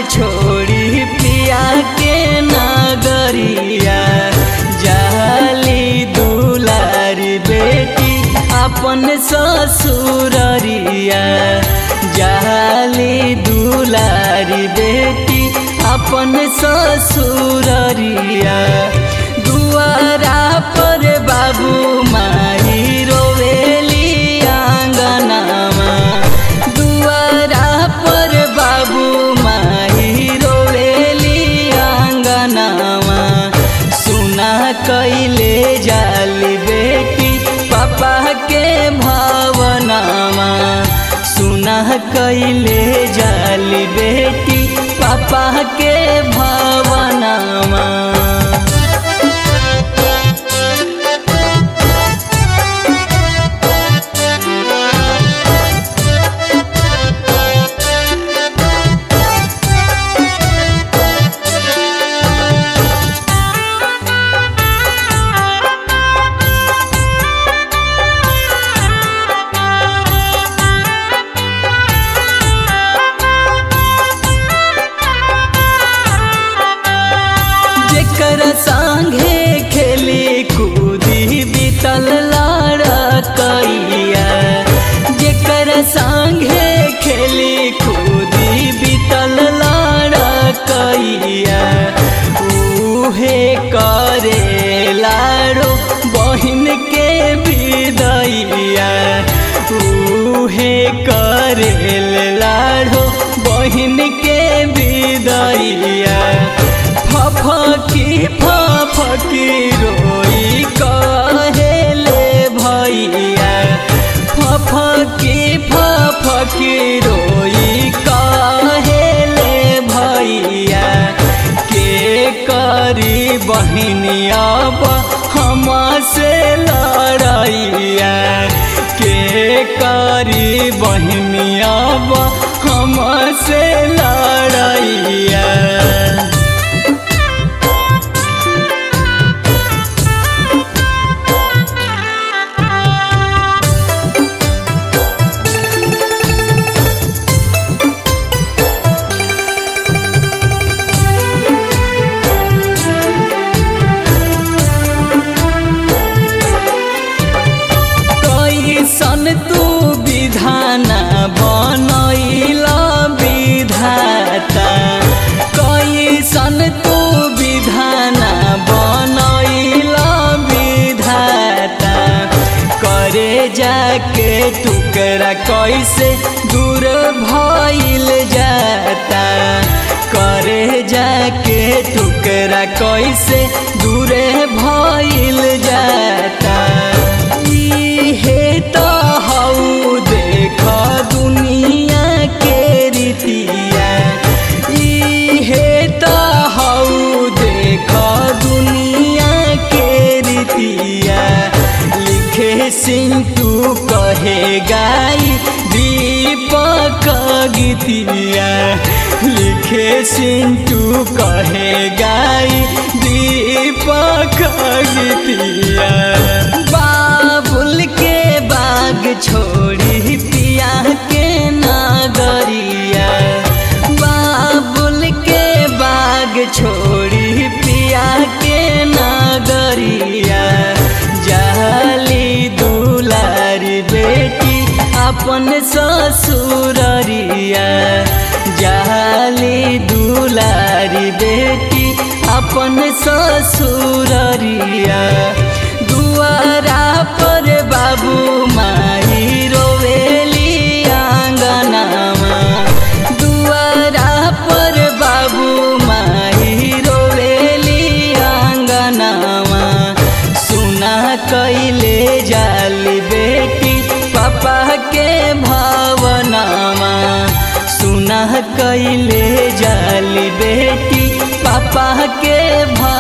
छोड़ी पिया के नगरिया जाली दुलारी बेटी अपन ससुररिया जाली दुलारी बेटी अपन ससुररिया दुआरा पर बाबू माई रोवेली आंगनामा दुआरा पर बाबू माई रोवेली आंगनामा सुना कैले जाली बेटी पापा के भावनामा सुना कैले जाली बेटी पापा के भावनामा जेकर संगे खेली कूदी बीतल लड़कैया जेकर संगे खेली कूदी बीतल लड़कैया उहे करे लाड़ो बहिन के विदैया उहे करे लाड़ो बहिन के विदैया फफकी फफकी रोई कहेले भैया फफकी फफकी रोई कहेले भैया के करी बहनिया हम से लड़ैया के करी बहनिया हम से लड़ैया कैसन तू विधान बनैला विधाता कैसन तू विधान बनैला विधाता करे जाके टुकड़ा कैसे दूर भइल जाता करे जाके टुकड़ा कैसे दूरे भइल जाता इहे तो हऊ देख दुनिया के रीतिया इहे तो हऊ देख दुनिया के रीतिया लिखे सिंटू कहे गाई दीपक गीतिया लिखे सिंटू कहे गाई दीपक गीतिया बाबुल के बाग छोड़ी पिया के नगरिया बाबुल के बाग छोड़ी पिया के नगरिया जाली दुलारी बेटी अपन ससुररिया जाली दुलारी बेटी अपन ससुररिया दुआरा पर बाबू माई रोवेली आंगनामा दुआरा पर बाबू माई रोवेली आंगनामा सुना कैले जाली बेटी पापा के भावनामा सुना कैले जाली बेटी पापा के भाव